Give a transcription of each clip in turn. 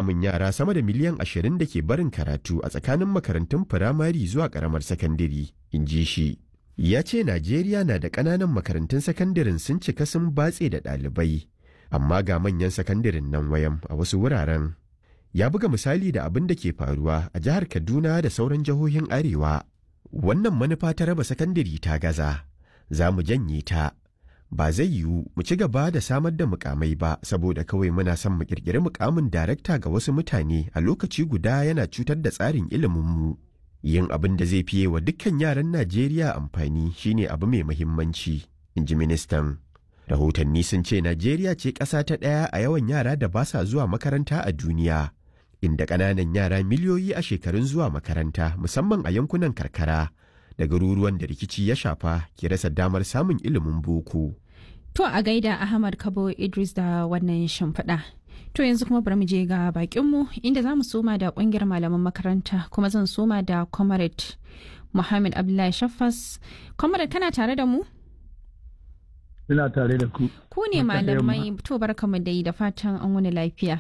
samun yara sama da miliyan ashirin da ke barin karatu a tsakanin makarantun firamare zuwa ƙaramar sakandare, in ji shi. Ya ce Najeriya na da ƙananan makarantun sakandaren sun cika sun batse da ɗalibai, amma ga manyan sakandaren nan wayan a wasu wuraren. Ya buga misali da abin da ke faruwa a jihar Kaduna da sauran jihohin Arewa. Wannan manufa ta raba sakandare ta gaza, za mu janye ta. ba zai yiwu mu ci gaba da samar da mukamai ba saboda kawai muna son mu kirkiri mukamin darakta ga wasu mutane a lokaci guda yana cutar da tsarin iliminmu. Yin abin da zai fiye wa dukkan yaran Najeriya amfani shine abu mai muhimmanci, in ji ministan. Rahotanni sun ce Najeriya ce ƙasa ta ɗaya a yawan yara da ba sa zuwa makaranta a duniya, inda ƙananan yara miliyoyi a shekarun zuwa makaranta musamman a yankunan karkara. da garuruwan da rikici ya shafa ke rasa damar samun ilimin boko. To a gaida Ahmad Kabo Idris da wannan shimfiɗa. To yanzu kuma bari mu je ga bakinmu inda za mu soma da ƙungiyar malaman makaranta kuma zan soma da Comrade Muhammad Abdullahi Shaffas. Comrade kana tare da mu? Ina tare da ku. Ku ne malamai to barkamu dai da fatan an wani lafiya.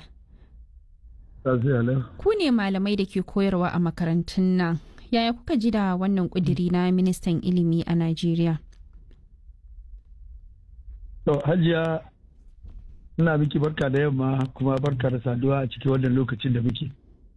Ku ne malamai da ke koyarwa a makarantun nan. yaya kuka ji da wannan kudiri na ministan ilimi a Najeriya? To hajiya ina miki barka da yamma kuma barka da saduwa a cikin wannan lokacin da muke.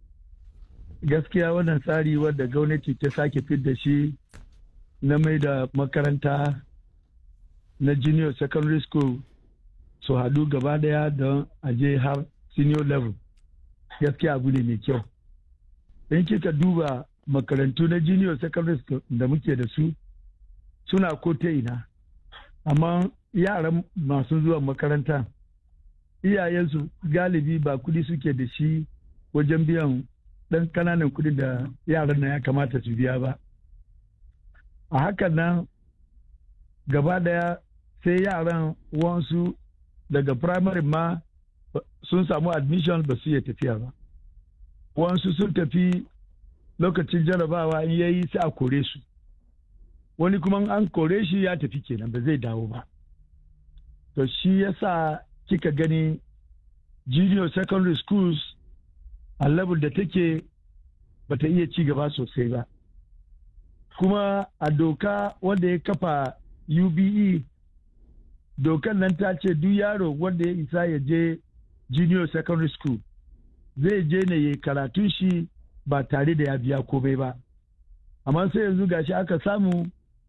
Gaskiya wannan tsari wadda gwamnati ta sake fit da shi na mai da makaranta na junior secondary school su haɗu gaba daya don aje har senior level gaskiya abu ne mai kyau. In kika duba makarantu na junior secondary school da muke da su suna ko ta ina amma yaran masu zuwa makaranta iyayensu galibi ba kudi suke da shi wajen biyan ɗan kananan kudi da yaran na ya kamata su biya ba a hakan nan gaba daya sai yaran wansu daga primary ma sun samu admission ba su iya tafiya ba wansu sun tafi lokacin jarabawa in yayi sai a kore su wani kuma an kore shi ya tafi kenan ba zai dawo ba to shi yasa kika gani junior secondary schools a level da take bata iya ci gaba sosai ba kuma a doka wanda ya kafa ube dokan nan ta ce duk yaro wanda ya isa ya je junior secondary school zai je ne ya karatun shi ba tare da ya biya komai ba amma sai yanzu gashi aka samu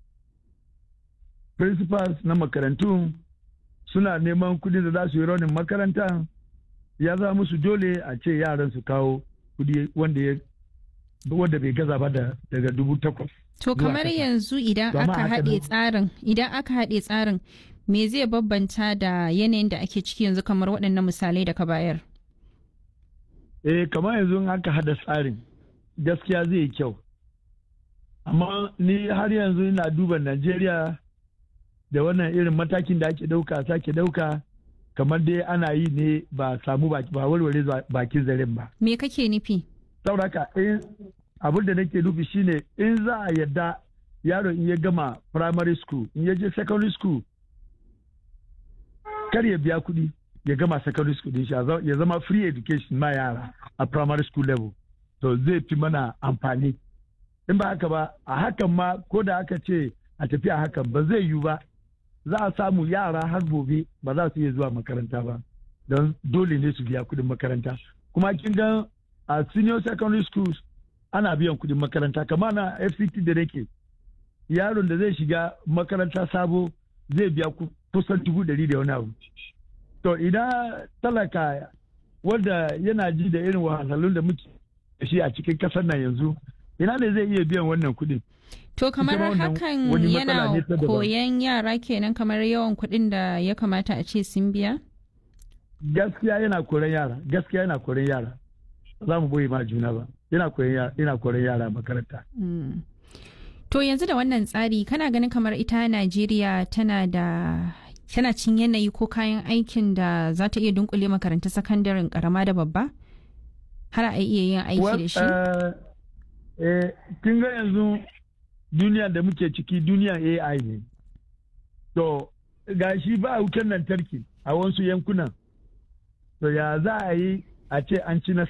principals na makarantu suna neman kudi da za su yi raunin makaranta ya za musu dole a ce yaran su kawo kudi wanda ya wanda bai gaza ba daga dubu takwas to kamar yanzu idan aka haɗe tsarin idan aka haɗe tsarin me zai babbanta da yanayin da ake ciki yanzu kamar waɗannan misalai da ka bayar eh kamar yanzu in aka hada tsarin gaskiya zai yi kyau amma ni har yanzu ina duba najeriya da wannan irin matakin da ake dauka sake dauka kamar dai ana yi ne ba samu ba warware bakin zaren ba me kake nufi sauraka in abin da nake nufi shine in za a yadda yaro in ya gama primary school in ya je secondary school kar ya biya kuɗi ya gama secondary school din shi ya zama free education ma yara a primary school level to zai fi mana amfani in ba haka ba a hakan ma ko da aka ce a tafi a hakan ba zai yiwu ba za a samu yara har gobe ba za su iya zuwa makaranta ba don dole ne su biya kudin makaranta kuma kin ga a senior secondary schools ana biyan kudin makaranta kama na fct da nake yaron da zai shiga makaranta sabo zai biya kusan dubu ɗari da wani abu to idan talaka wanda yana ji da irin wahalhalun da muke da shi a cikin kasar nan yanzu ina ne zai iya biyan wannan kuɗin to kamar hakan yana koyan yara kenan kamar yawan kuɗin da ya kamata a ce sun biya gaskiya yana koran yara gaskiya yana koran yara za mu boye ma juna ba yana koran yana koran yara makaranta to yanzu da wannan tsari kana ganin kamar ita Najeriya tana da tana cin yanayi ko kayan aikin da za ta iya dunkule makaranta sakandaren karama da babba har a iya yin aiki da shi kin ga yanzu duniya da muke ciki duniya ai ne to ga shi ba wutar lantarki a wasu yankunan to ya za a yi a ce an ci nasara